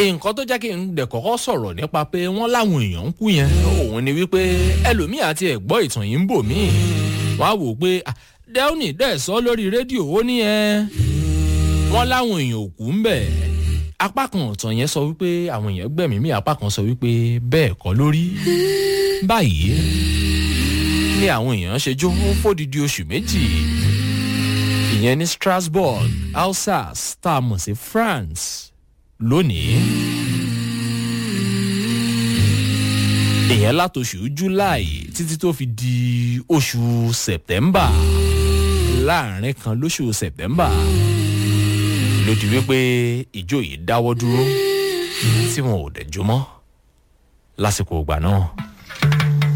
nǹkan tó jẹ́ kí n dẹ̀ kọ́kọ́ sọ̀rọ̀ nípa pé wọ́n láwọn èèyàn ń kú yẹn òun ni wípé ẹlòmíì àti ẹ̀gbọ́ ìtàn yìí ń bò míì wọ́n á wò ó pé dẹ́wọ́nì dẹ̀ sọ lórí rédíò ó ní ẹ wọ́n láwọn èèyàn ò kú ń bẹ̀ apá kan ọ̀tàn yẹn sọ wípé àwọn èèyàn gbẹ̀mí mi apá kan sọ wípé bẹ́ẹ̀ kọ́ lórí báyìí ni àwọn èèyàn ṣe jó fódìdí oṣù méjì ìyẹn ní strasbourg alsace tá a mọ̀ sí france lónìí. ìyẹn látòṣù july títí tó fi di oṣù september láàrin kan lóṣù september ló di wípé ìjó yìí dáwọ́ dúró tí wọn ò dẹ̀ jó mọ́ lásìkò ìgbà náà.